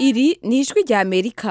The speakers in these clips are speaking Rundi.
iri ni ijwi rya amerika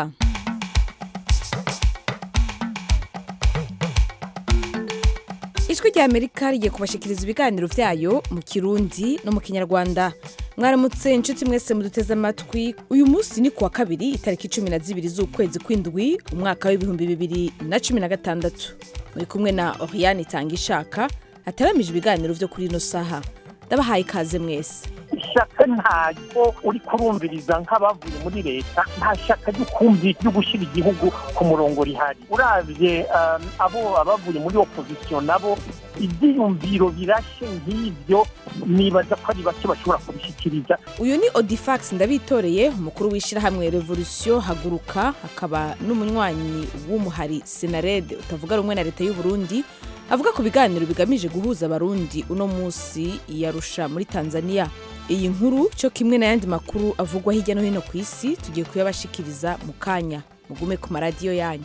ijwi rya amerika rigiye kubashikiriza ibiganiro byayo mu kirundi no mu kinyarwanda mwaramutse inshuti mwese muduteze amatwi uyu munsi ni kuwa kabiri itariki cumi na zibiri z'ukwezi kw'indwi umwaka w'ibihumbi bibiri na cumi na gatandatu muri kumwe na oriane itanga ishaka ataramije ibiganiro byo kuri ino saha ndabahaye ikaze mwese ishyaka ntabwo uri kurumviriza nk'abavuye muri leta nta shyaka ryo kumvi ryo gushyira igihugu ku murongo rihari urabye um, abo abavuye muri opozisiyo nabo ibyiyumviro birashe nk'ibyo nibaza ko ari bake bashobora kubishyikiriza uyu ni odifax ndabitoreye umukuru w'ishyirahamwe revolution haguruka akaba n'umunywanyi w'umuhari senarede utavuga rumwe na leta y'u Burundi avuga ku biganiro bigamije guhuza abarundi uno munsi yarusha muri tanzania iyi nkuru cyo kimwe n'ayandi makuru avugwa hirya no hino ku isi tugiye kuyabashikiriza mu kanya mugume ku maradiyo yanyu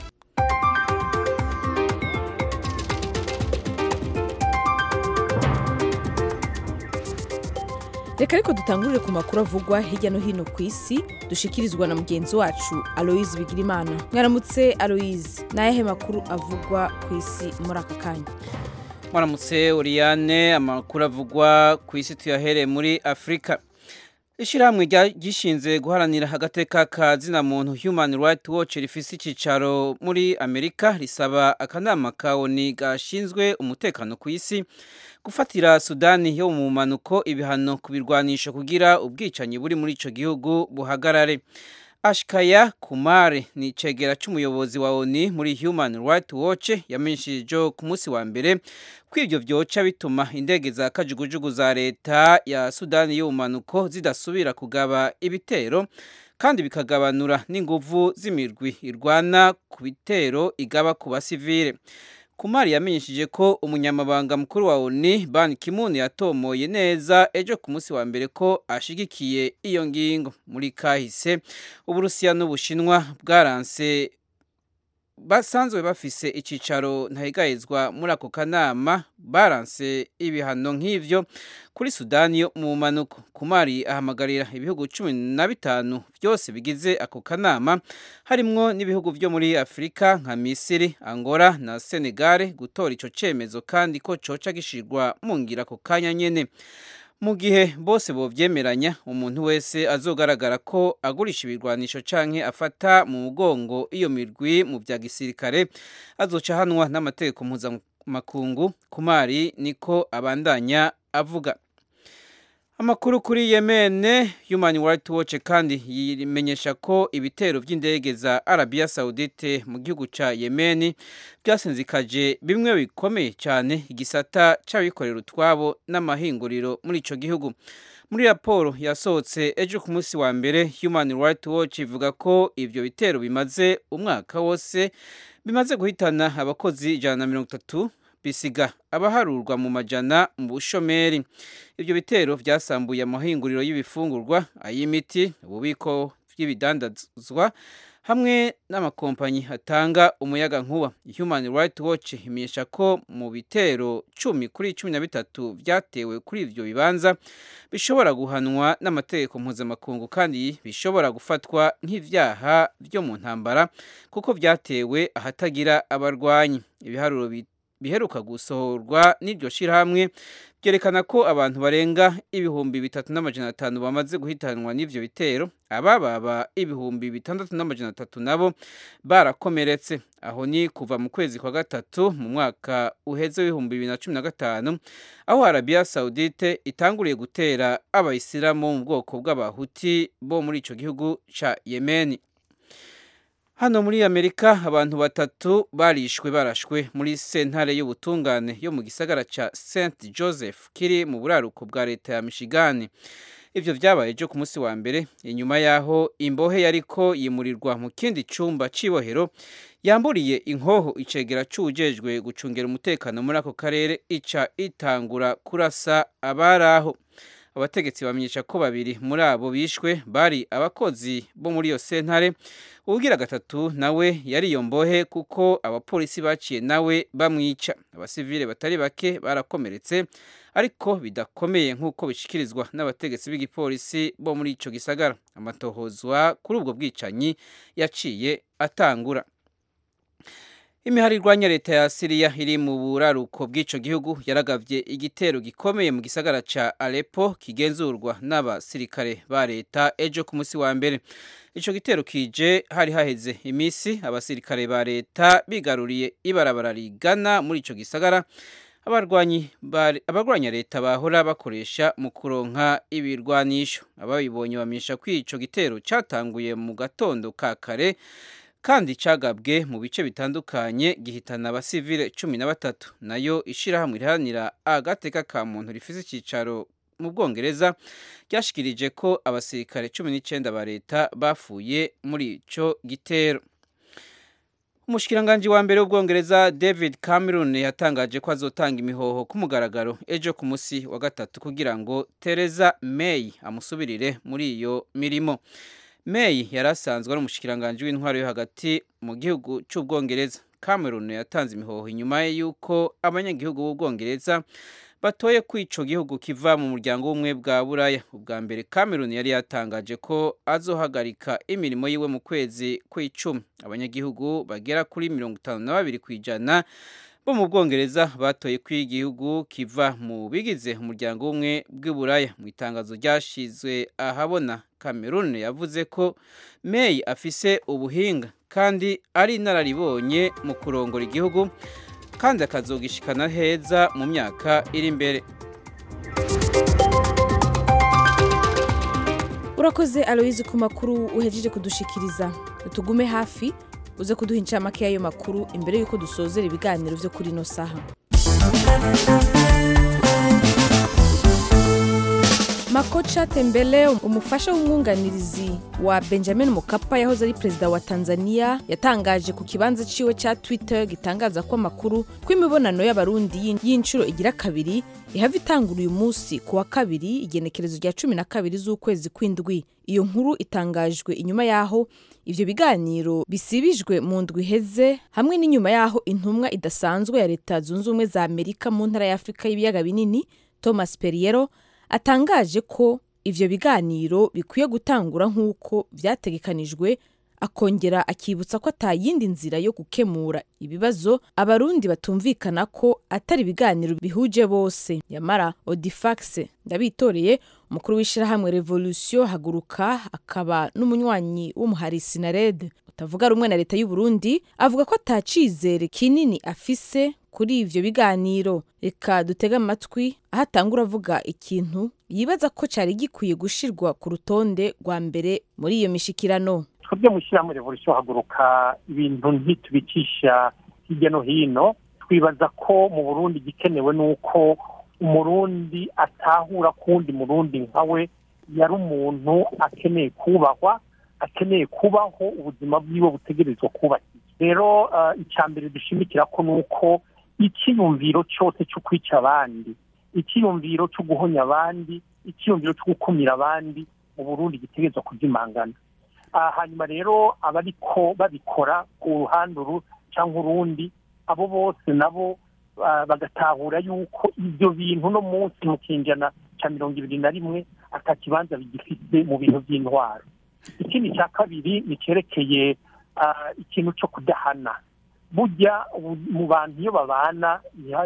reka ariko dutangurire ku makuru avugwa hirya no hino ku isi dushikirizwa na mugenzi wacu aloise bigirimana mwaramutse aloise ni ayahe makuru avugwa ku isi muri aka kanya mwaramutse Oriane amakuru avugwa ku isi tuyahereye muri afurika ishyirahamwe gishinze guharanira agateka ka zina muntu human rights watch rifise icyicaro muri amerika risaba akanama ka oni gashinzwe umutekano ku isi gufatira sudani yo mu mpanuko ibihano ku birwanisho kugira ubwicanyi buri muri icyo gihugu buhagarare ashikaya kumare ni icegera cy'umuyobozi wa oni muri human rights watch yamenyesheje ku munsi wa mbere ko ibyo byoca bituma indege za kajugujugu za leta ya sudani y'ubumanuko zidasubira kugaba ibitero kandi bikagabanura n'inguvu z'imirwi irwana ku bitero igaba ku basivile kumari yamenyesheje ko umunyamabanga mukuru wa oni ban kimun yatomoye neza ejo ku munsi wa mbere ko ashigikiye iyo ngingo muri kahise uburusiya n'ubushinwa bwaranse basanzwe bafise icicaro ntahegahezwa muri ako kanama baranse ibihano nk'ivyo kuri sudani yo mu manuko kumari ahamagarira ibihugu cumi na bitanu byose bigize ako kanama harimwo n'ibihugu vyo muri afurika nka misiri angola na senegale gutora ico cemezo kandi ko coca gishirwa mu ngira ako kanya nyene mu gihe bose bovyemeranya umuntu wese azogaragara ko agurisha ibirwanisho canke afata mu mugongo iyo mirwi mu vya gisirikare azoca hanwa n'amategeko mpuzamakungu kumari niko abandanya avuga amakuru kuri yemene human rights watch kandi yimenyesha ko ibitero by'indege za arabiya saudite mu gihugu ca yemeni byasinzikaje bimwe bikomeye cyane igisata c'abikorera utwabo n'amahinguriro muri ico gihugu muri raporo yasohotse ejo ku munsi wa mbere human rights watch ivuga ko ivyo bitero bimaze umwaka wose bimaze guhitana abakozi ijana na mirongo itatu bisiga abaharurwa mu majana mu bushomeri ibyo bitero byasambuye amahinguriro y'ibifungurwa ay'imiti ububiko bw'ibidandazwa hamwe n'amakompanyi atanga umuyaga nkuba human rights watch imenyesha ko mu bitero cumi kuri cumi na bitatu byatewe kuri ibyo bibanza bishobora guhanwa n'amategeko mpuzamakungu kandi bishobora gufatwa nk'ibyaha byo mu ntambara kuko byatewe ahatagira abarwanyi ibiharuro biheruka gusohorwa n'iryo shyirahamwe byerekana ko abantu barenga ibihumbi bitatu n'amajana atanu bamaze guhitanwa n'ivyo bitero abababa ibihumbi bitandatu n'amajana atatu nabo barakomeretse aho ni kuva mu kwezi kwa gatatu mu mwaka uheze w'ibihumbi bibiri na cumi na gatanu aho arabiya saudite itanguriye gutera abayisilamu mu bwoko bw'abahuti bo muri ico gihugu ca yemeni hano muri amerika abantu batatu barishwe barashwe muri sentare y'ubutungane yo mu gisagara ca st joseph kiri mu buraruko bwa leta ya michigan ivyo vyabaye ejo ku munsi wa mbere inyuma yaho imbohe yariko yimurirwa mu kindi cumba c'ibohero yamburiye inkoho icegera c'uwujejwe gucungera umutekano muri ako karere ica itangura kurasa abaraho abategetsi bamenyesha ko babiri muri abo bishwe bari abakozi bo muri iyo sentare ubugira gatatu nawe yari iyo mbohe kuko abapolisi baciye nawe bamwica abasivile batari bake barakomeretse ariko bidakomeye nk'uko bishikirizwa n'abategetsi b'igipolisi bo muri ico gisagara amatohozwa kuri ubwo bwicanyi yaciye atangura imihari irwanya leta ya siriya iri mu buraruko bw'ico gihugu yaragavye igitero gikomeye mu gisagara ca Aleppo kigenzurwa n'abasirikare ba leta ejo ku munsi wa mbere ico gitero kije hari haheze imisi abasirikare ba leta bigaruriye ibarabara rigana muri ico gisagara abarwanyi abarwanya leta bahora bakoresha mu kuronka ibirwanisho ababibonye bamenyesha ko ico gitero catanguye mu gatondo ka kare kandi cagabwe mu bice bitandukanye gihitana abasivile cumi na batatu nayo ishirahamwe riharanira agateka ka muntu rifise icicaro mu bwongereza ryashikirije ko abasirikare cumi n'icenda ba leta bapfuye muri ico gitero umushikiranganji wa mbere w'ubwongereza david cameron yatangaje ko azotanga imihoho ku mugaragaro ejo ku musi wa gatatu kugira ngo tereza may amusubirire muri iyo mirimo may yari asanzwe ari umushikiranganji w'intwaro yo hagati mu gihugu cy'ubwongereza cameron yatanze imihoho inyuma y'uko abanyagihugu b'ubwongereza batoye ko ico gihugu kiva mu muryango w'ubumwe bwa buraya ubwa mbere cameron yari yatangaje ko azohagarika imirimo yiwe mu kwezi kw'icumi abanyagihugu bagera kuri mirongo itanu na babiri ku ijana bo mu bwongereza batoye ko igihugu kiva mu bigize umuryango w'ubumwe bw'iburaya mu itangazo ryashizwe ahabona cameron yavuze ko may afise ubuhinga kandi ari inararibonye mu kurongora igihugu kandi akazogishikana heza mu myaka iri imbere urakoze aloyizi ku makuru uhejeje kudushikiriza tugume hafi uze kuduha incamake y'ayo makuru imbere y'uko dusozera ibiganiro byo kuri ino saha makocha tembele umufasha w'umwunganirizi wa benjamin mukapa yahoze ari perezida wa tanzania yatangaje ku kibanza ciwe ca twitter gitangaza ko amakuru ko imibonano y'abarundi y'inshuro igira kabiri ihava itangura uyu munsi ku wa kabiri igenekerezo rya cumi na kabiri z'ukwezi kw'indwi iyo nkuru itangajwe inyuma y'aho ivyo biganiro bisibijwe mu ndwi iheze hamwe n'inyuma y'aho intumwa idasanzwe ya leta zunze ubumwe za amerika mu ntara ya afurika y'ibiyaga binini thomas periero atangaje ko ivyo biganiro bikwiye gutangura nk'uko vyategekanijwe akongera akibutsa ko ata yindi nzira yo gukemura ibibazo abarundi batumvikana ko atari ibiganiro bihuje bose yamara odifax ndabitoreye umukuru w'ishirahamwe revolution haguruka akaba n'umunywanyi w'umuhari sinarede utavuga rumwe na leta y'u Burundi avuga ko atacizere kinini afise kuri ivyo biganiro reka dutege amatwi aho atangura avuga ikintu yibaza ko cari gikwiye gushirwa ku rutonde rwa mbere muri iyo mishikirano twebwe mu ishyirahamwe revolution haguruka ibintu ntitubicisha hirya no hino twibaza ko mu burundi igikenewe ni uko umurundi atahura kuwundi murundi nkawe yari umuntu akeneye kubahwa akeneye kubaho ubuzima bwiwe butegerezwa kubahiriza rero icya mbere dushimikira ko ni uko icyiyumviro cyose cyo kwica abandi icyiyumviro cyo guhonya abandi icyiyumviro cyo gukumira abandi mu burundi gitegerezwa kuzimangana hanyuma rero abariko babikora ku ruhande uru cyangwa urundi abo bose nabo bagatahura yuko ibyo bintu no munsi mu kinjana cya mirongo ibiri na rimwe atakibanza bigifite mu bintu by'intwaro ikindi cya kabiri ni cyerekeye ikintu cyo kudahana burya mu bantu iyo babana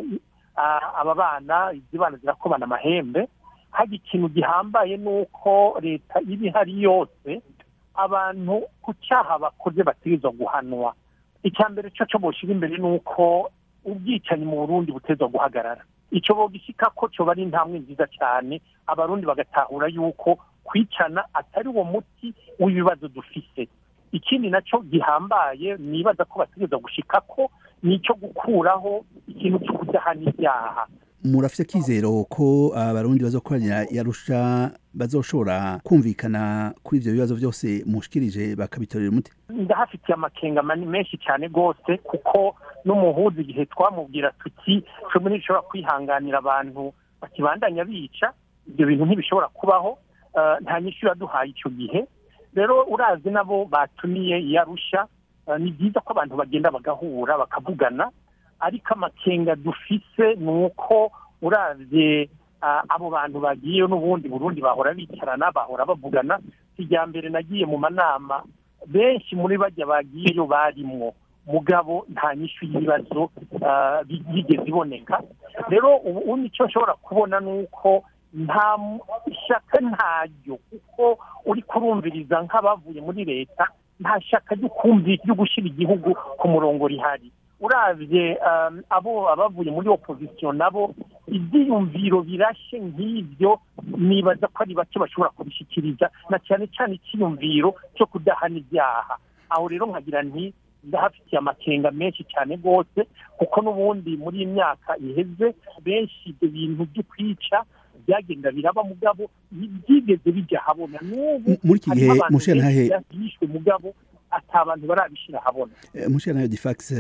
aba bana izi bana zirakobana amahembe hari ikintu gihambaye ni uko leta iba ihari yose abantu ku cyaha bakoze bategerezwa guhanwa icya mbere cyo cyo bushyira imbere ni uko ubwicanyi mu burundi butezwa guhagarara icyo bogishyika ko cyo ari intambwe nziza cyane abarundi bagatahura yuko kwicana atari uwo muti w'ibibazo dufise ikindi nacyo gihambaye nibaza ko bategereza gushika ko ni icyo gukuraho ikintu cyo kudahana ibyaha murafite akizero ko abarundi bazokoranira yarusha bazoshobora kumvikana kuri ibyo bibazo byose mushikirije bakabitorera umuti ndahafitiye amakenga menshi cyane rwose kuko n'umuhuza igihe twamubwira tuti cumi ntishobora kwihanganira abantu bakibandanya bica ibyo bintu ntibishobora kubaho nta nyinshi iraduhaye icyo gihe rero urazi nabo batumiye iyarusha ni byiza ko abantu bagenda bagahura bakavugana ariko amakenga dufise ni uko urabye abo bantu bagiye n'ubundi burundi bahora bicarana bahora bavugana mbere nagiye mu manama benshi muri bajya bagiyeyo barimwo mugabo nta nyinshi y'ibibazo yigeze iboneka rero ubu nicyo nshobora kubona ni uko nta ishyaka ntaryo kuko uri kurumviriza nk'abavuye muri leta nta shyaka ryo gushyira igihugu ku murongo rihari urabye abo abavuye muri opozisiyo nabo ibyiyumviro birashye nk'ibyo nibaza ko ari bake bashobora kubishyikiriza na cyane cyane icyiyumviro cyo kudahana ibyaha aho rero nkagira nti ndahafitiye amakenga menshi cyane rwose kuko n'ubundi muri iyi myaka iheze benshi ibyo bintu byo kwica byagenda biraba mugabo byigeze bijya habona n'ubu muri iki gihe mushenhahe yishwe mugabo ata abantu barabishyira habona mushenhahe difax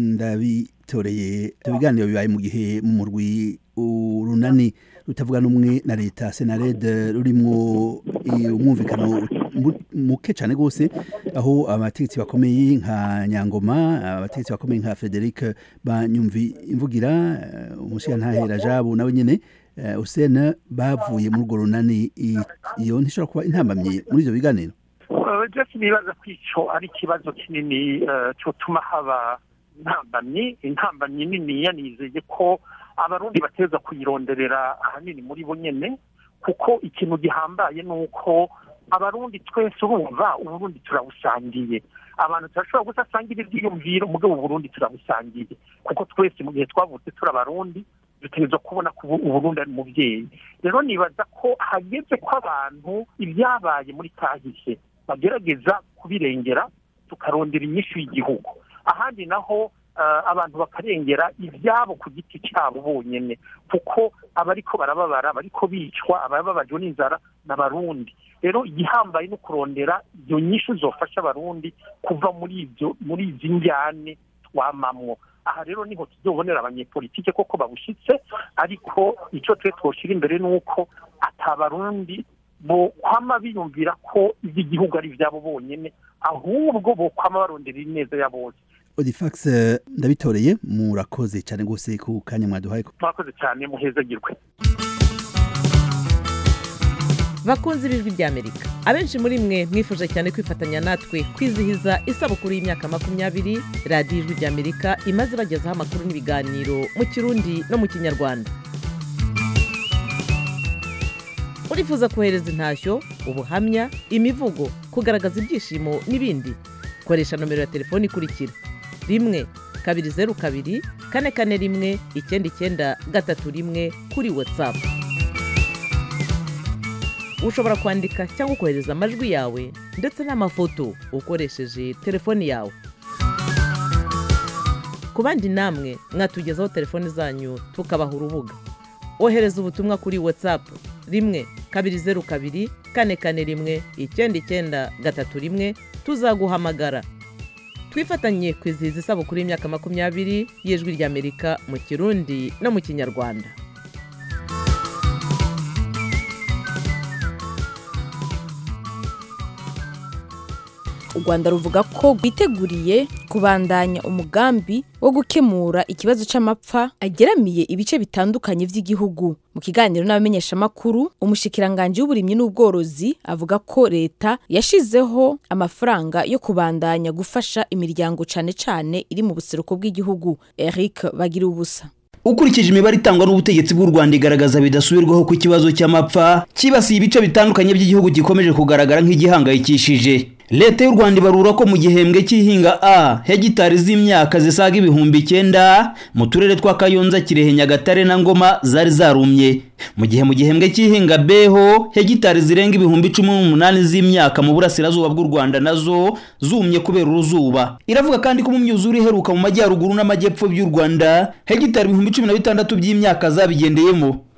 ndabitoreye ibiganiro bibaye mu gihe mu murwi urunani rutavuga n'umwe na leta senarede rurimwo umwumvikano muke cyane rwose aho abategetsi bakomeye nka nyangoma abategetsi bakomeye nka frederic banyumvi imvugira umushingantahe rajabu nawe nyine usena bavuye muri urwo runani iyo ntishobora kuba intambamye muri ibyo biganiro byose nibaza ko icyo ari ikibazo kinini cyotuma haba intambamyi intambamyi nini yanizeye ko abarundi bateza kuyironderera ahanini muri bo nyine kuko ikintu gihambaye ni uko abarundi twese urumva uburundi turabusangiye abantu turashobora gusasangira ibyiyumviro mugabo uburundi turabusangiye kuko twese mu gihe twavutse turi abarundi dutegerezwa kubona ko uburundi ari umubyeyi rero nibaza ko hageze ko abantu ibyabaye muri kahise bagerageza kubirengera tukarondera inyishu y'igihugu ahandi naho abantu bakarengera ibyabo ku giti cyabo bonyine kuko abariko barababara abariko bicwa abababajwe n'inzara n'abarundi rero igihambaye no kurondera iyo nyishu zofasha abarundi kuva muri ibyo muri izi njyane twamamwo aha rero niho tuzobonera abanyepolitike koko babushyitse ariko icyo twe twoshyira imbere ni uko atabarundi bo kwama biyumvira ko iby'igihugu ari ibyabo bonyine ahubwo bo kwama barondera ineza ya bose odifax ndabitoreye murakoze cyane rwose ku kanya mwaduhaye murakoze cyane muhezagirwe bakunze ibijwi ry'amerika abenshi muri mwe mwifuje cyane kwifatanya natwe kwizihiza isabukuru y'imyaka makumyabiri radiyo ijwi ry'amerika imaze bagezaho amakuru n'ibiganiro mu kirundi no mu kinyarwanda urifuza kohereza intashyo ubuhamya imivugo kugaragaza ibyishimo n'ibindi koresha nomero ya telefoni ikurikira rimwe kabiri zeru kabiri kane kane rimwe icyenda icyenda gatatu rimwe kuri watsapu ushobora kwandika cyangwa kohereza amajwi yawe ndetse n'amafoto ukoresheje telefoni yawe ku bandi namwe mwatugezaho telefoni zanyu tukabaha urubuga ohereza ubutumwa kuri watsapu rimwe kabiri zeru kabiri kane kane rimwe icyenda icyenda gatatu rimwe tuzaguhamagara twifatanye kwizihiza isabukuru y'imyaka makumyabiri y'ijwi ry'amerika mu kirundi no mu kinyarwanda u rwanda ruvuga ko rwiteguriye kubandanya umugambi wo gukemura ikibazo cy'amapfa ageramiye ibice bitandukanye by'igihugu mu kiganiro n'abamenyeshamakuru umushikiranganji w'uburimyi n'ubworozi avuga ko leta yashizeho amafaranga yo kubandanya gufasha imiryango cyane cyane iri mu buseruko bw'igihugu eric bagira ubusa ukurikije imibare itangwa n'ubutegetsi bw'u rwanda igaragaza bidasubirwaho ko ikibazo cy'amapfa kibasiye ibice bitandukanye by'igihugu gikomeje kugaragara nk'igihangayikishije leta y'u rwanda ibarura ko mu gihembwe cy'ihinga a hegitari z'imyaka zisaga ibihumbi icyenda mu turere twa kayonza kirehe nyagatare na ngoma zari zarumye mu gihe mu gihembwe cy'ihinga b ho hegitari zirenga ibihumbi cumi n'umunani z'imyaka mu burasirazuba bw'u rwanda nazo zumye kubera uruzuba iravuga kandi ko mu myuzure iheruka mu majyaruguru n'amajyepfo by'u rwanda hegitari ibihumbi cumi na bitandatu by'imyaka zabigendeyemo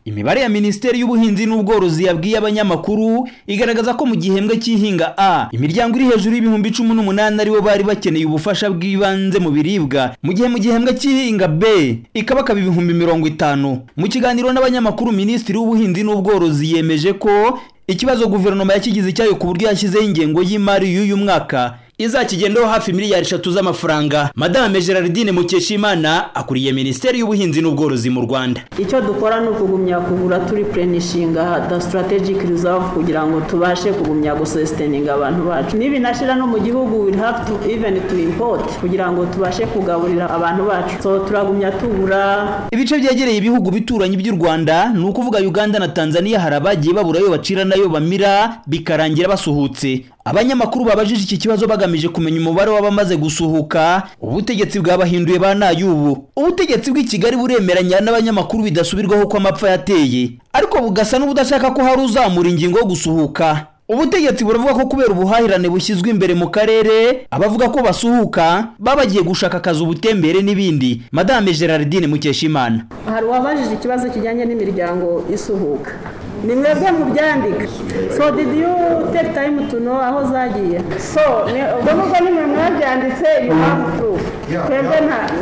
imibare ya minisiteri y'ubuhinzi n'ubworozi yabwiye abanyamakuru igaragaza ko mu gihembwe cy'ihinga a imiryango iri hejuru y'ibihumbi cumi n'umunani aribo bari bakeneye ubufasha bw'ibanze mu biribwa mu gihe mu gihembwe cy'ihinga b ikabakaba ibihumbi mirongo itanu mu kiganiro n'abanyamakuru minisitiri w'ubuhinzi n'ubworozi yemeje ko ikibazo guverinoma yakigize icyayo ku buryo yashyizeho ingengo y'imari y'uyu mwaka izakigendaho hafi miliyari eshatu z'amafaranga madame gerardine mukeshimana akuriye minisiteri y'ubuhinzi n'ubworozi mu rwanda icyo dukora ni ukugumya kugura turi purenishinga da strategic reserve kugira ngo tubashe kugumya gusesiteninga abantu bacu nibinashira no mu gihugu we have to even to import kugira ngo tubashe kugaburira abantu bacu so turagumya tugura ibice byegereye ibihugu bituranyi by'u rwanda ni ukuvuga uganda na tanzania hari abagiye babura ayo bacira n'ayo bamira bikarangira basuhutse abanyamakuru babajije iki kibazo bagamije kumenya umubare w'abamaze gusuhuka ubutegetsi bwabahinduye ba nayubu ubutegetsi bw'i kigali buremeranya n'abanyamakuru bidasubirwaho ko amapfa yateye ariko bugasa n'ubudashaka ko hari uzamura ingingo yo gusuhuka ubutegetsi buravuga ko kubera ubuhahirane bushyizwe imbere mu karere abavuga ko basuhuka baba bagiye gushaka akazi ubutembere n'ibindi madame gerardine mukeshimana hari uwabajije ikibazo kijyanye n'imiryango isuhuka ni mwebwe mubyandika so did you take time to know aho zagiye so ubwo nubwo nimwe mwabyanditse you have proof twebwe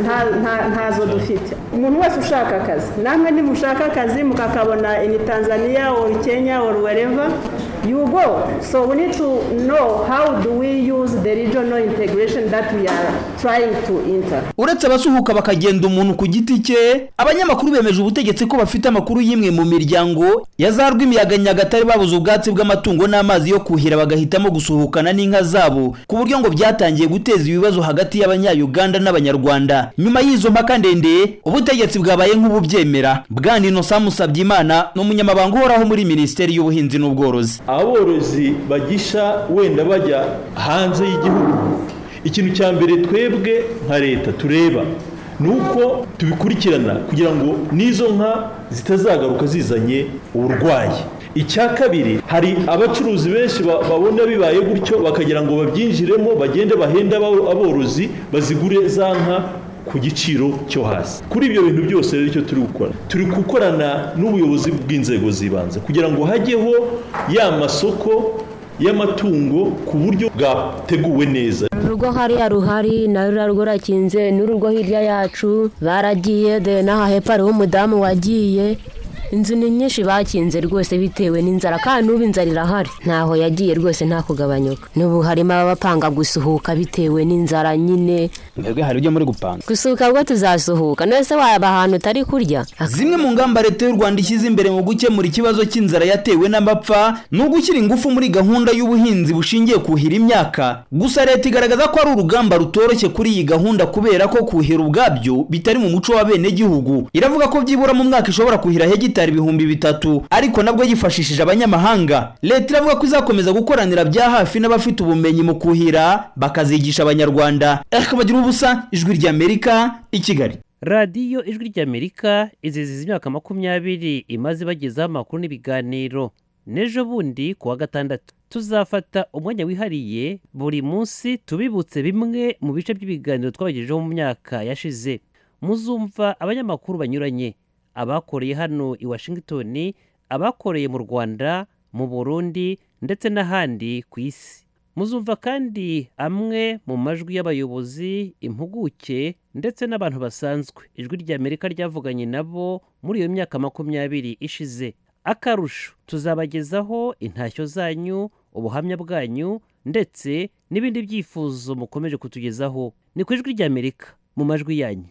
ntazo dufite umuntu wese ushaka akazi namwe nimushaka akazi mukakabona in tanzania or kenya or wherever you go so we need to know how do we use the regional integration that we are trying to enter uretse abasuhuka bakagenda umuntu ku giti cye abanyamakuru bemeje ubutegetsi ko bafite amakuru y'imwe mu miryango ya za rw'imiyaga nyagatare babuze ubwatsi bw'amatungo n'amazi yo kuhira bagahitamo gusuhukana n'inka zabo ku buryo ngo byatangiye guteza ibibazo hagati y'abanyayuganda n'abanyarwanda nyuma y'izo mpaka ndende ubutegetsi bwabaye nk'ububyemera bwana inosa musabyimana ni umunyamabanga uhoraho muri minisiteri y'ubuhinzi n'ubworozi aborozi bagisha wenda bajya hanze y'igihugu ikintu cya mbere twebwe nka leta tureba ni uko tubikurikirana kugira ngo n'izo nka zitazagaruka zizanye uburwayi icya kabiri hari abacuruzi benshi babona bibaye gutyo bakagira ngo babyinjiremo bagende bahenda aborozi bazigure za nka ku giciro cyo hasi kuri ibyo bintu byose rero icyo turi gukora turi gukorana n'ubuyobozi bw'inzego z'ibanze kugira ngo hajyeho ya masoko y'amatungo ku buryo bwateguwe neza urugo hariya ruhari na ruriya rugo rurakinze n'urugo hirya yacu baragiye de n'aha hepfo hariho umudamu wagiye inzu ni nyinshi bakinze rwose bitewe n'inzara kandi n'ubu inzara irahari ntaho yagiye rwose nta kugabanyuka n'ubu harimo abapanga gusuhuka bitewe n'inzara nyine mwebwe hari ibyo muri gupanga gusuhuka bwo tuzasuhuka none se waba ahantu utari kurya zimwe mu ngamba leta y'u rwanda ishyize imbere mu gukemura ikibazo cy'inzara yatewe n'amapfa ni ugushyira ingufu muri gahunda y'ubuhinzi bushingiye kuhira imyaka gusa leta igaragaza ko ari urugamba rutoroshye kuri iyi gahunda kubera ko kuhira ubwabyo bitari mu muco w'abenegihugu iravuga ko byibura mu mwaka ishobora kuhira hegitari ibihumbi bitatu ariko nabwo yifashishije abanyamahanga leta iravuga ko izakomeza gukoranira bya hafi n'abafite ubumenyi mu kuhira bakazigisha abanyarwanda bagira ubusa ijwi ry'amerika i kigali radiyo ijwi ry'amerika iziziza imyaka makumyabiri imaze ibagezaho amakuru n'ibiganiro n'ejo bundi ku wa gatandatu tuzafata umwanya wihariye buri munsi tubibutse bimwe mu bice by'ibiganiro twabagejejeho mu myaka yashize muzumva abanyamakuru banyuranye abakoreye hano i washington abakoreye mu rwanda mu burundi ndetse n'ahandi ku isi muzumva kandi amwe mu majwi y'abayobozi impuguke ndetse n'abantu basanzwe ijwi ry'amerika ryavuganye nabo muri iyo myaka makumyabiri ishize akarusho tuzabagezaho intashyo zanyu ubuhamya bwanyu ndetse n'ibindi byifuzo mukomeje kutugezaho ni ku ijwi ry'amerika mu majwi yanyu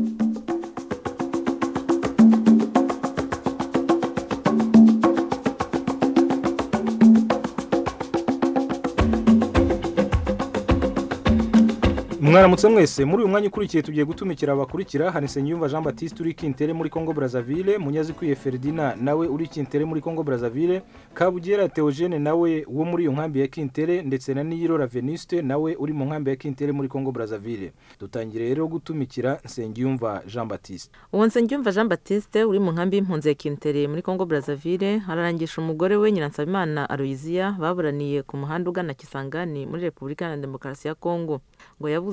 mwaramutse mwese muri uyu mwanya ukurikiye tugiye gutumikira abakurikira hari Nsengiyumva Jean Baptiste uri Kintere muri Congo Brazzaville Munyazikwiye Ferdinand nawe uri Kintere muri Congo Brazzaville Kabugera Theogene nawe wo muri iyo nkambi ya Kintere ndetse na Niyirora Venuste nawe uri mu nkambi ya Kintere muri Congo Brazzaville dutangire rero gutumikira Nsengiyumva Jean Baptiste uwo nsengiyumva jean batiste uri mu nkambi y'impunzi ya kintere muri congo brazzaville ararangisha umugore we nyiransabimana aloysia baburaniye ku muhanda ugana kisangani muri repubulika iharanira demokarasi ya congo ngo yabuze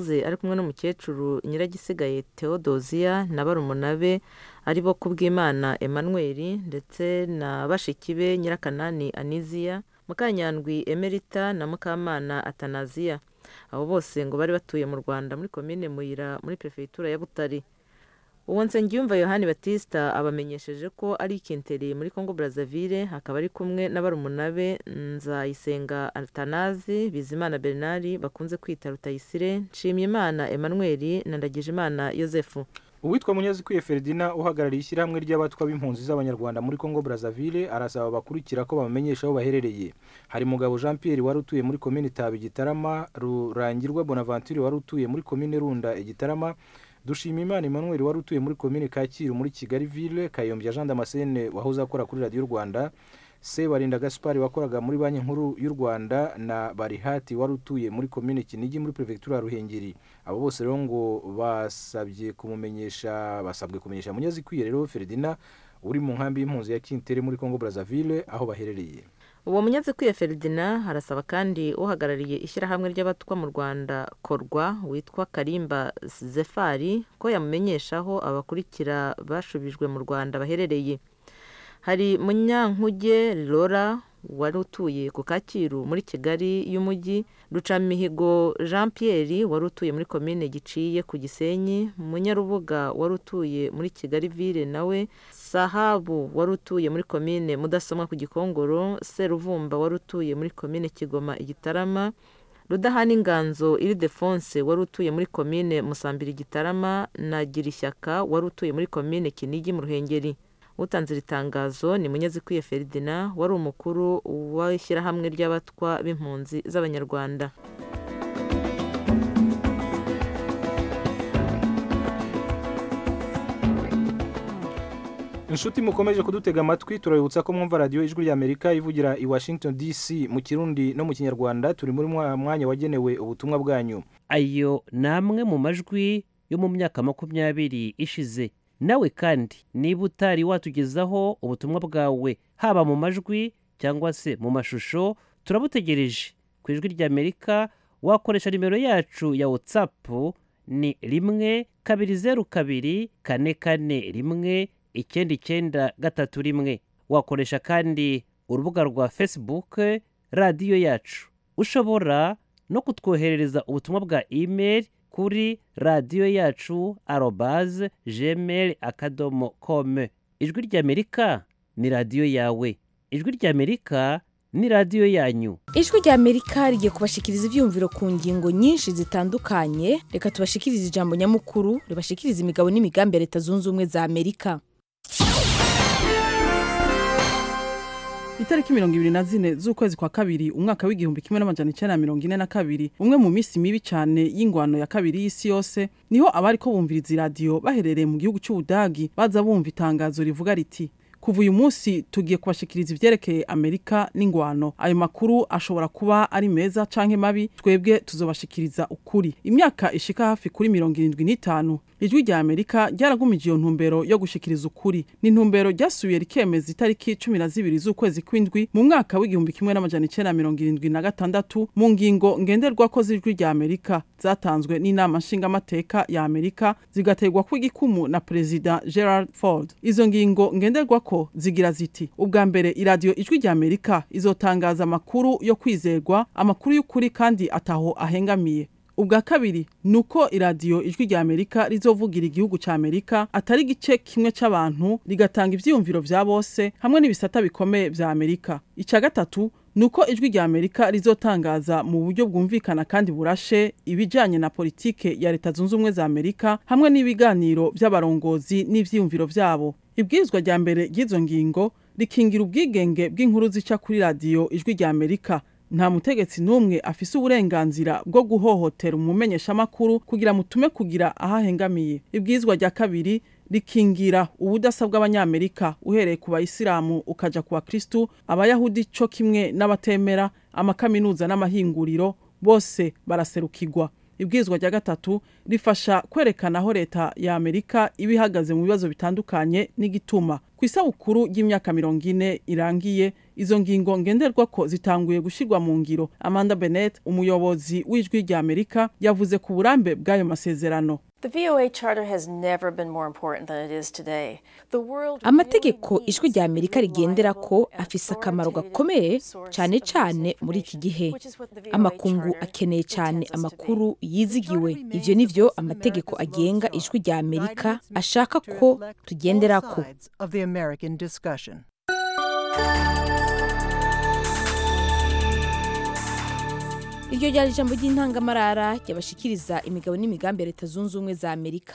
yahoze ari kumwe n'umukecuru nyiragisigaye theodosia na barumuna be ari bo kubwimana emmanuel ndetse na bashiki be nyirakanani aniziya mukanyandwi emerita na mukamana atanaziya abo bose ngo bari batuye mu rwanda muri komine muyira muri perefegitura ya butare uwo nsengiyumva yohani batista abamenyesheje ko ari ikintere muri congo brazzaville akaba ari kumwe na barumuna be nzayisenga atanazi bizimana bernard bakunze kwita rutayisire nshimyimana emmanuel na ndagijimana yosefu uwitwa munyazikwiye feridina uhagarariye ishyirahamwe ry'abatwa b'impunzi z'abanyarwanda muri congo brazzaville arasaba abakurikira ko bamenyesha aho baherereye hari mugabo jean pierre wari utuye muri komine taba igitarama rurangirwa bonaventure wari utuye muri komine runda igitarama dushimimana emmanuel wari utuye muri komine kacyiru muri kigali ville kayombya jean damascene wahoze akora kuri radiyo rwanda sebarinda gaspari wakoraga muri banki nkuru y'u rwanda na barihati wari utuye muri komine kinigi muri perefegitura ya ruhengeri abo bose rero ngo basabye kumumenyesha basabwe kumenyesha munyazikwiye rero feridina uri mu nkambi y'impunzi ya kintere muri congo brazzaville aho baherereye uwo munyazikwiye feridina arasaba kandi uhagarariye ishyirahamwe ry'abatwa mu rwanda korwa witwa karimba zefari ko yamumenyesha aho abakurikira bashubijwe mu rwanda baherereye hari munyankuge lora wari utuye ku kacyiru muri kigali y'umujyi rucamihigo jean pierre wari utuye muri komine giciye ku gisenyi munyarubuga wari utuye muri kigali ville nawe sahabu wari utuye muri komine mudasomwa ku gikongoro seruvumba wari utuye muri komine kigoma igitarama rudahana inganzo iri defonse wari utuye muri komine musambira igitarama na girishyaka wari utuye muri komine kinigi mu ruhengeri utanze iri tangazo ni munyazikwiye feridina wari umukuru w'ishyirahamwe ry'abatwa b'impunzi z'abanyarwanda inshuti mukomeje kudutega amatwi turabibutsa ko mwumva radiyo ijwi ry'amerika ivugira i washington dc mu kirundi no mu kinyarwanda turi muri mwa mwanya wagenewe ubutumwa bwanyu ayo ni amwe mu majwi yo mu myaka makumyabiri ishize nawe kandi niba utari watugezaho ubutumwa bwawe haba mu majwi cyangwa se mu mashusho turabutegereje ku ijwi ry'amerika wakoresha nimero yacu ya watsapu ni rimwe kabiri zeru kabiri kane kane rimwe icyenda icyenda gatatu rimwe wakoresha kandi urubuga rwa fesibuke radiyo yacu ushobora no kutwoherereza ubutumwa bwa imeri kuri radiyo yacu arobaze gmail akadomo kome ijwi ry'amerika ni radiyo yawe ijwi ry'amerika ni radiyo yanyu ijwi rya amerika rigiye kubashikiriza ibyiyumviro ku ngingo nyinshi zitandukanye reka tubashikirize ijambo nyamukuru ribashikiriza imigabo n'imigambi ya leta zunze ubumwe za amerika itariki mirongo ibiri na zine z'ukwezi kwa kabiri umwaka w'igihumbi kimwe n'amajana icyenda na mirongo ine na kabiri umwe mu minsi mibi cyane y'ingwano ya kabiri y'isi yose niho abari ko bumviriza iradiyo baherereye mu gihugu cy'ubudagi baza bumva itangazo rivuga riti kuva uyu munsi tugiye kubashikiriza ivyerekeye amerika n'ingwano ayo makuru ashobora kuba ari meza canke mabi twebwe tuzobashikiriza ukuri imyaka ishika hafi kuri mirongo irindwi n'itanu ijwi rya amerika ryaragumije iyo ntumbero yo gushikiriza ukuri ni intumbero ryasubiye rikemeza itariki cumi na zibiri z'ukwezi kw'indwi mu mwaka w'igihumbi kimwe n'amajana icenda mirongo irindwi na gatandatu mu ngingo ngenderwako z'ijwi rya amerika zatanzwe n'inama nshingamateka ya amerika zigaterwa kw'igikumu na perezida gerard ford izo ngingo ngenderwako zigira ziti ubwa mbere iradiyo ijwi rya amerika izotangaza amakuru yo kwizerwa amakuru y'ukuri kandi ataho ahengamiye ubwa kabiri ni uko iradiyo ijwi rya amerika rizovugira igihugu cya amerika atari igice kimwe cy'abantu rigatanga ibyiyumviro bya bose hamwe n'ibisata bikomeye bya amerika icya gatatu ni uko ijwi rya amerika rizotangaza mu buryo bwumvikana kandi burashe ibijyanye na politike ya leta zunze ubumwe za amerika hamwe n'ibiganiro by'abarongozi n'ibyiyumviro byabo ibwirizwa rya mbere ry'izo ngingo rikingira ubwigenge bw'inkuru zica kuri radiyo ijwi rya amerika nta mutegetsi n'umwe afise uburenganzira bwo guhohotera umumenyeshamakuru kugira mutume kugira aho ahengamiye ibwirizwa rya kabiri rikingira ubudasa bw'abanyamerika uhereye ku bayisilamu ukaja ku bakristu abayahudi co kimwe n'abatemera amakaminuza n'amahinguriro bose baraserukirwa ibwirizwa rya gatatu rifasha kwerekana aho leta ya amerika iba ihagaze mu bibazo bitandukanye n'igituma ku isabukuru y'imyaka mirongo ine irangiye izo ngingo ngenderwa ko zitanguye gushyirwa mu ngiro amanda bennett umuyobozi w'ijwi rya amerika yavuze ku burambe bw'ayo masezerano The VOA Charter has never been more important than it is today. The world amategeko ijwi rya amerika rigendera ko afise akamaro gakomeye cyane cyane muri iki gihe amakungu akeneye cyane amakuru yizigiwe ivyo nivyo amategeko agenga ijwi rya amerika ashaka ko tugendera ko of the American discussion. iryo ryari ijambo ry'intangamarara ryabashikiriza imigabo n'imigambi ya leta zunze ubumwe za amerika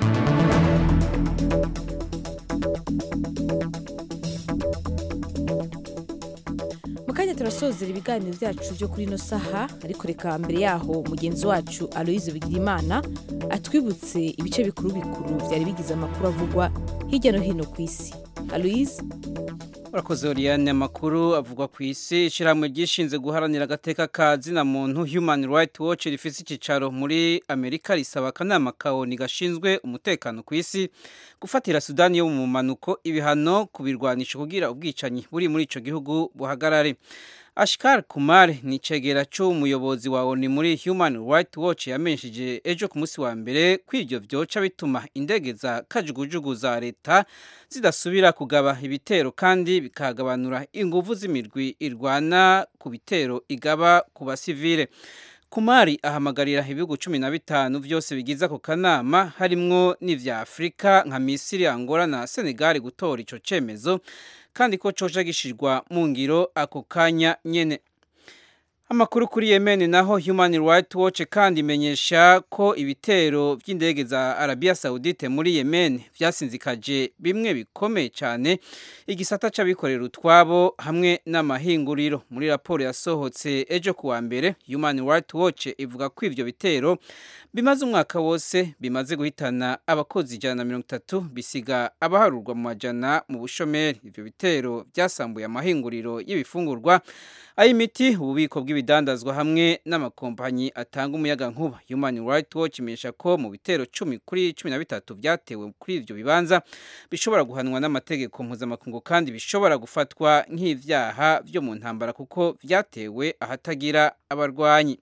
mu kanya turasozera ibiganiro byacu byo kuri ino saha ariko reka mbere yaho mugenzi wacu aloyize bigirimana atwibutse ibice bikuru bikuru byari bigize amakuru avugwa hirya no hino ku isi aloyize urakoze oriyane amakuru avugwa ku isi ishyirahamwe ryishinze guharanira agateka ka zina muntu human rights watch rifite icyicaro muri amerika risaba akanama kawoni gashinzwe umutekano ku isi gufatira sudani yo mu manuko ibihano kubirwanisha kugira ubwicanyi buri muri icyo gihugu buhagarare ashikar kumar ni icegera cy'umuyobozi wa oni muri human rights watch yamenyesheje ejo ku munsi wa mbere ko ibyo byoca bituma indege za kajugujugu za leta zidasubira kugaba ibitero kandi bikagabanura ingufu z'imirwi irwana ku bitero igaba ku basivile kumari ahamagarira ibihugu cumi na bitanu byose bigize ako kanama harimwo n'ivya afurika nka misiri angola na senegali gutora ico cemezo kandi ko coja gishirwa mu ngiro ako kanya nyene amakuru kuri yemen naho human rights watch kandi imenyesha ko ibitero by'indege za arabia saudite muri yemen byasinzikaje bimwe bikomeye cyane igisata c'abikorera utwabo hamwe n'amahinguriro muri raporo yasohotse ejo kuwa mbere human rights watch ivuga ko ivyo bitero bimaze umwaka wose bimaze guhitana abakozi ijana na mirongo itatu bisiga abaharurwa mu majana mu bushomeri ivyo bitero byasambuye amahinguriro y'ibifungurwa ay'imiti ububiko bw'ibidandazwa hamwe n'amakompanyi atanga umuyaga nkuba human rights watch imenyesha ko mu bitero cumi kuri cumi na bitatu byatewe kuri ivyo bibanza bishobora guhanwa n'amategeko mpuzamakungu kandi bishobora gufatwa nk'ivyaha vyo mu ntambara kuko vyatewe ahatagira abarwanyi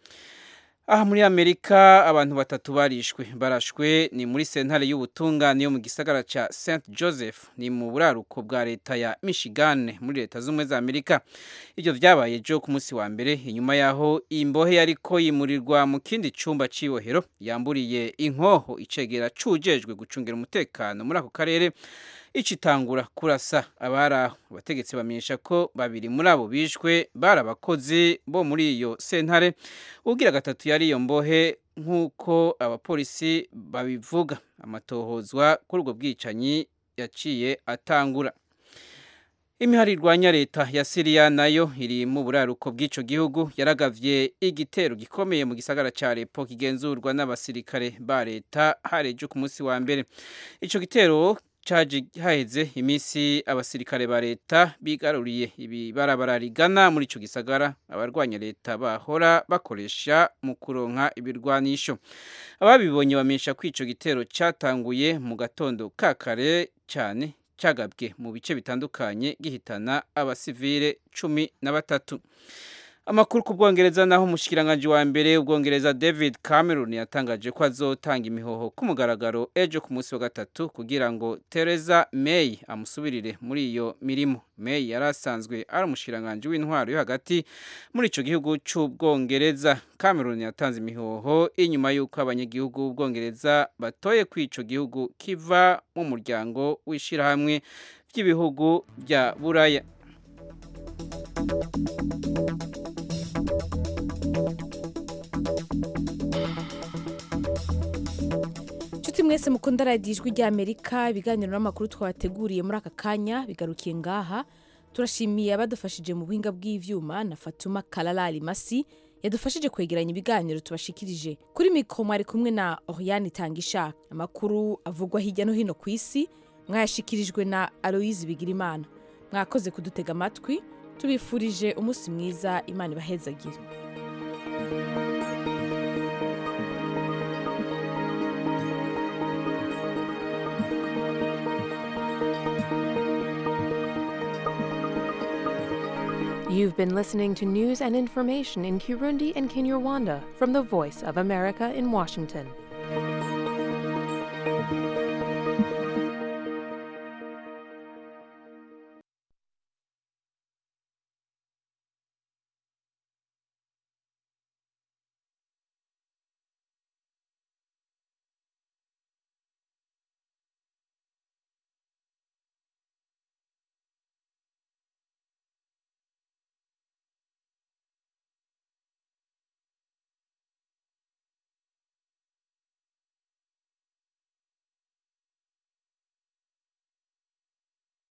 aha muri amerika abantu batatu barishwe barashwe ni muri sentare y'ubutungane yo mu gisagara ca st joseph ni mu buraruko bwa leta ya michigan muri leta z'ubumwe za amerika ibyo vyabaye ejo ku munsi wa mbere inyuma yaho imbohe yariko yimurirwa mu kindi cumba c'ibohero yamburiye inkoho icegera cujejwe gucungira umutekano muri ako karere icitangura kurasa abari aho abategetsi bamenyesha ko babiri muri abo bishwe bari abakozi bo muri iyo sentare ugira gatatu yari iyo mbohe nk'uko abapolisi babivuga amatohozwa kuri ubwo bwicanyi yaciye atangura imihari irwanya leta ya siriya nayo iri mu buraruko bw'ico gihugu yaragavye igitero gikomeye mu gisagara ca lepo kigenzurwa n'abasirikare ba leta harejo ku munsi wa mbere ico gitero caje haheze iminsi abasirikare ba leta bigaruriye ibibarabara rigana muri ico gisagara abarwanya leta bahora bakoresha mu kuronka ibirwanisho ababibonye bamenyesha ko ico gitero catanguye mu gatondo ka kare cyane cyagabwe mu bice bitandukanye gihitana abasivile cumi na batatu amakuru ku bwongereza naho umushikiranganji wa mbere ubwongereza david cameron yatangaje ko azotanga imihoho ku mugaragaro ejo ku munsi wa gatatu kugira ngo theresa may amusubirire muri iyo mirimo may yari asanzwe ari umushikiranganji w'intwaro yo hagati muri ico gihugu c'ubwongereza cameron yatanze imihoho inyuma y'uko abanyagihugu b'ubwongereza batoye ko ico gihugu kiva mu muryango w'ishirahamwe ry'ibihugu bya buraya inshuti mwese mukunda radiyo ijwi ry'amerika ibiganiro n'amakuru twabateguriye muri aka kanya bigarukiye ngaha turashimiye abadufashije mu buhinga bw'ivyuma na fatuma kararari masi yadufashije kwegeranya ibiganiro tubashikirije kuri mikoro mwari kumwe na oriyani tangisha amakuru avugwa hirya no hino ku isi mwayashikirijwe na aloyizi bigirimana mwakoze kudutega amatwi tubifurije umunsi mwiza imana ibahezagire You've been listening to news and information in Kirundi and Kinyarwanda from the Voice of America in Washington.